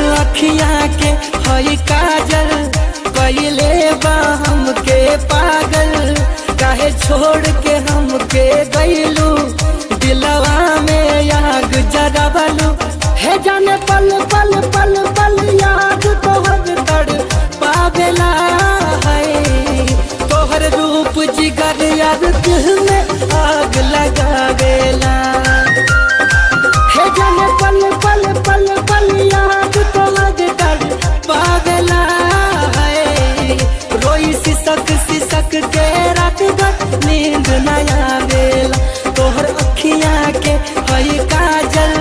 अखिया के हई काजल कैले बा हमके पागल काहे छोड़ के हमके गईलू दिलवा में आग जरावलू हे जाने पल पल पल पल याद तोहर तड़ पावेला है तोहर रूप जिगर याद दिल में आग लगावेला हे जाने पल पल पल पल याद तोहर तड़ पावेला है रोई सिसक सिसक के रात भर नींद न आवेला तोहर अखिया के हई काजल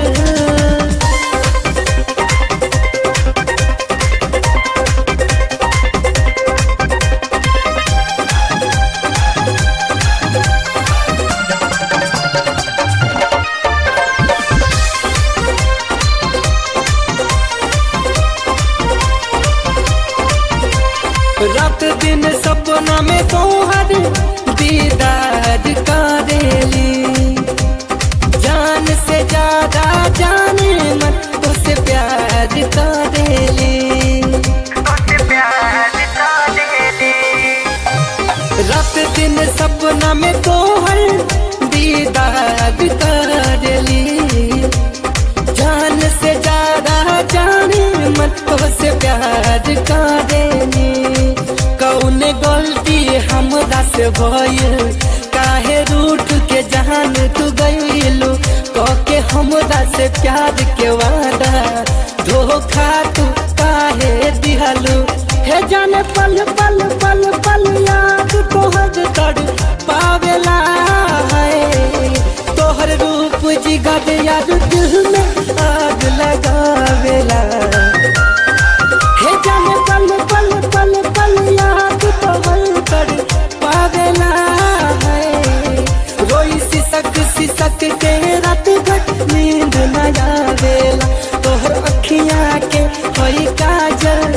रात दिन सपना में तोहर दीदार करेली जान से ज्यादा जाने मन तुझसे प्यार करेली रात दिन सपना में तोहर दीदार करेली जान से ज्यादा जाने मन तुझसे प्यार करेली कौन गलती हमरा से भइल काहे रूठ के जान तू गइलू के हमरा से प्यार के वादा धोखा तू काहे दिहलू हे जाने पल पल पल पल याद तोहर तड़ पावेला है तोहर रूप जिगर याद दिल में आग लगावेला हे जाने पल पल पल पल याद तोहर तड़ पावेला है रोई सिसक सिसक के रात भर नींद न आवेला तोहर अखिया के हई काजल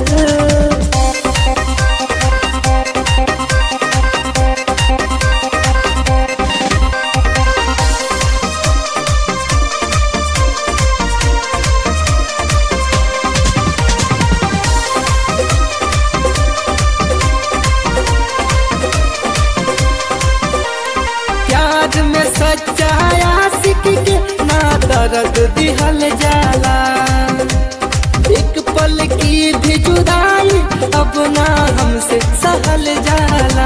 प्यार में सच्चा आशिक के ना दर्द दिहल जाला एक पल की भी जुदाई अब ना हमसे सहल जाला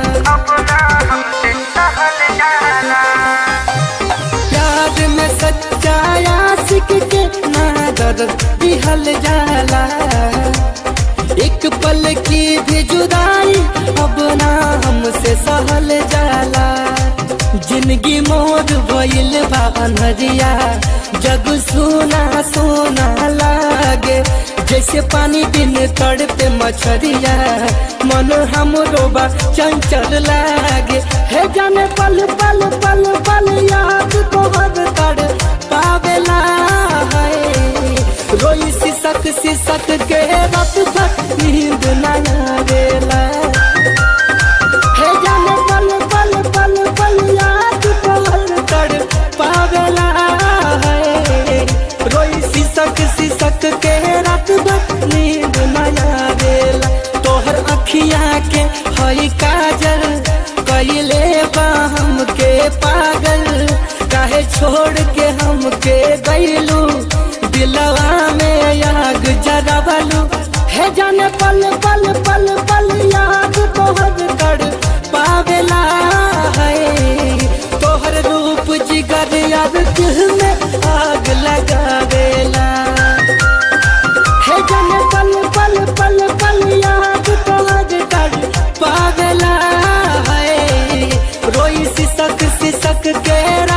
प्यार में सच्चा आशिक के ना दर्द दिहल जाला एक पल की भी जुदाई अब ना हमसे सहल जाला जिंदगी मोर भइल बा अनहरिया जग सोना सोना लागे जैसे पानी बिन तड़ पे मछरिया मन हमरो बा चंचल लागे हे जाने पल पल पल पल याद तोहर तड़ पावेला है रोई सिसक सिसक के रात भर नींद न आवेला हे जाने पल पल पल पल याद तोहर तड़ पावेला है रोई सिसक सिसक के रात भर नींद न आवेला तोहर अखिया के हई काजल कैले बा हमके पागल काहे छोड़ के हमके गईलू दिलवा में आग जरावलू हे जाने पल पल पल पल याद तोहर कर पावेला है तोहर रूप जिगर याद दिल में आग लगावेला हे जाने पल पल पल पल याद तोहर कर पावेला है रोई सिसक सिसक के